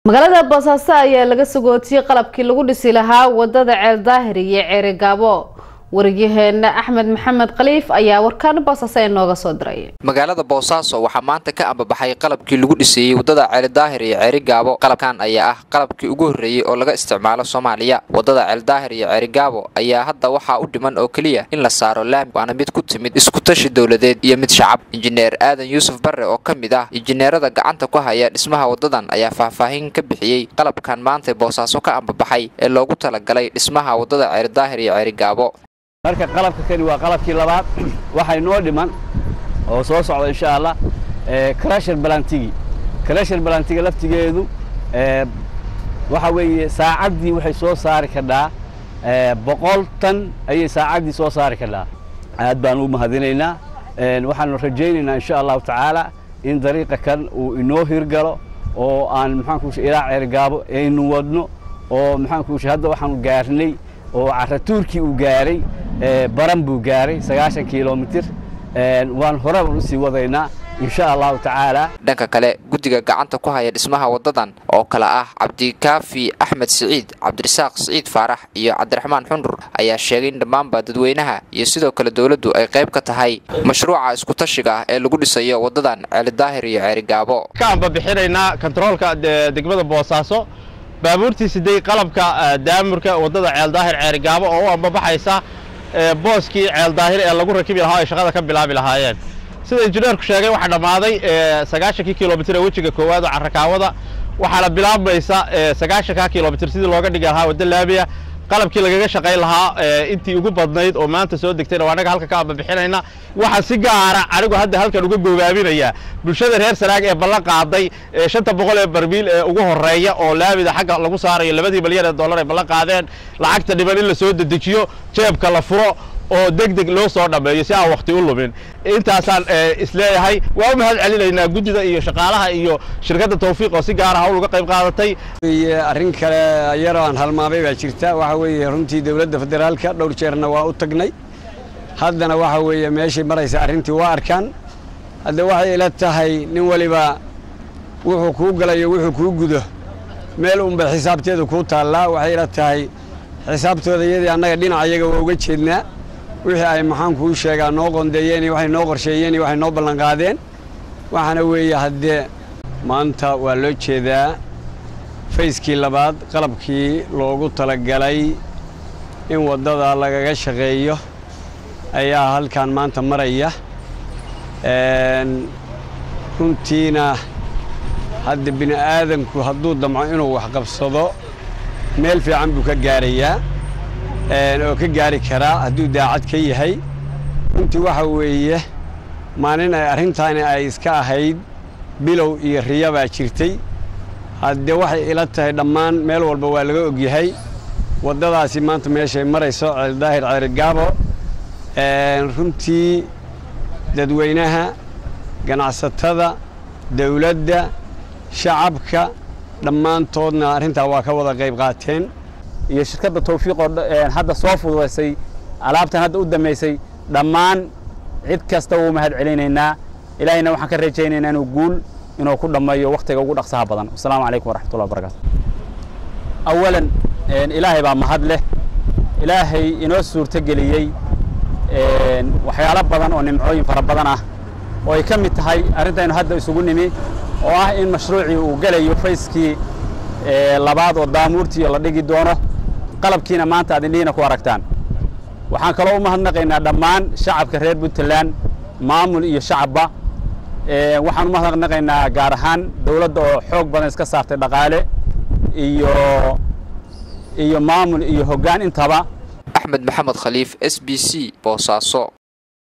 magaalada boosaaso ayaa laga sagootiyey qalabkii lagu dhisi lahaa wadada ceel daahir iyo ceeri gaabo wariyaheena axmed maxamed khaliif ayaa warkaan boosaaso inooga soo diray magaalada boosaaso waxaa maanta ka ambabaxay qalabkii lagu dhiseeyey wadada ceeli daahir iyo ceeri gaabo qalabkan ayaa ah qalabkii ugu horreeyey oo laga isticmaalo soomaaliya wadada ceel daahir iyo ceeri gaabo ayaa hadda waxaa u dhiman oo keliya in la saaro laami waana mid ku timid iskutashi dowladeed iyo mid shacab injineer aadan yuusuf barre oo ka mid ah injineerada gacanta ku haya dhismaha wadadan ayaa faahfaahin ka bixiyey qalabkan maanta boosaaso ka ambabaxay ee loogu talagalay dhismaha wadada ceeri daahir iyo ceeri gaabo marka qalabka kani waa qalabkii labaad waxay noo dhiman oo soo socda insha allah crasher balantigi crasher balantiga laftigeedu waxa weeye saacaddii waxay soo saari kadhaa boqol tan ayay saacaddii soo saari kadhaa aad baan u mahadinaynaa waxaanu rajaynaynaa insha allahu tacaala in dariiqa kan uu inoo hirgalo oo aan maxaanku ilaa ceergaabo aynu wadno oo maxaanku hadda waxaanu gaarnay oo caratuurkii uu gaaray baran buu gaaray sagaashan kilomitir waan horeba usii wadaynaa insha allahu tacaala dhanka kale guddiga gacanta ku haya dhismaha wadadan oo kale ah cabdikaafi axmed siciid cabdirasaaq siciid faarax iyo cabdiraxmaan xundur ayaa sheegay in dhammaanba dadweynaha iyo sidoo kale dowladdu ay qayb ka tahay mashruuca iskutashiga ah ee lagu dhisayo wadadan ceeli daahir iyo ceeri gaabo ka ambabixinaynaa kontaroolka degmada boosaaso baabuurtii siday qalabka daamurka wadada ceel daahir ceeri gaabo oo u ambabaxaysa booskii ceel daahir ee lagu rakibi lahaa ay shaqada ka bilaabi lahaayeen sida injineerku sheegay waxaa dhammaaday sagaashankii kilomitir ee wejiga koowaad oo carrakaawada waxaana bilaabmaysa sagaashankaa kilomitir sidii looga dhigi lahaa wadda laabiya qalabkii lagaga shaqayn lahaa intii ugu badnayd oo maanta soo degtayna waa annaga halka ka ambabixinayna waxaan si gaara anigu hadda halkan uga gogaabinayaa bulshada reer sanaag ee ballan qaaday shanta boqol ee barmiil ee ugu horreeya oo laabida xagga lagu saarayo labadii milyan ee dollar ay ballan qaadeen lacagta dhiban in la soo dedejiyo jeebka la furo oo deg deg loo soo dhammeeyo si aan wakhti u lumin intaasaan isleeyahay waa u mahad celinaynaa guddida iyo shaqaalaha iyo shirkadda tawfiiq oo si gaara hawl uga qayb qaadatay arrin kale yaroo aan halmaamay baa jirta waxa weeye runtii dowladda federaalka dhowr jeerna waa u tagnay haddana waxa weeye meeshay maraysa arrintii waa arkaan hadda waxay ila tahay nin waliba wuxuu kuu galayo wuxuu kuu gudo meel unbay xisaabteedu kuu taallaa waxay ila tahay xisaabtooda iyadii annaga dhinaca iyaga waa uga jeednaa wixii ay maxaan kuu sheegaa noo qondeeyeen iyo waxay noo qorsheeyeen iyo waxay noo ballanqaadeen waxaana weeye haddee maanta waa loo jeedaa fayskii labaad qalabkii loogu talagalay in waddada lagaga shaqeeyo ayaa halkan maanta maraya runtiina hadda bini aadanku hadduu damco inuu waxqabsado meel fiican buu ka gaarayaa oo ka gaari karaa hadduu daacad ka yahay runtii waxa weeye maalin ay arrintaani ay iska ahayd bilow iyo riya baa jirtay haddee waxay ila tahay dhammaan meel walba waa laga ogyahay waddadaasi maanta meeshay marayso ceeldaahir ceerigaabo runtii dadweynaha ganacsatada dawladda shacabka dhammaantoodna arrintaa waa ka wada qayb qaateen iyo shirkadda tawfiiqoo hadda soo fududaysay alaabtan hadda u dambaysay dhammaan cid kasta wuu mahad celinaynaa ilaahayna waxaan ka rajaynaynaa inuu guul inuu ku dhammeeyo wakhtiga ugu dhaqsaha badan wasalaamu calaykum waraxmatullahi wabarakatu awalan ilaahay baa mahad leh ilaahay inoo suurtogeliyey waxyaalo badan oo nimcooyin fara badan ah oo ay ka mid tahay arrintaynu hadda isugu nimi oo ah in mashruucii uu gelayo fayskii labaad oo daamuurtii la dhigi doono qalabkiina maanta aad indhihiina ku aragtaan waxaan kaloo u mahadnaqaynaa dhammaan shacabka reer puntland maamul iyo shacabba waxaan u mahadnaqaynaa gaar ahaan dowladda oo xoog badan iska saartay dhaqaale iyo iyo maamul iyo hoggaan intaba axmed maxamed khaliif s b c boosaaso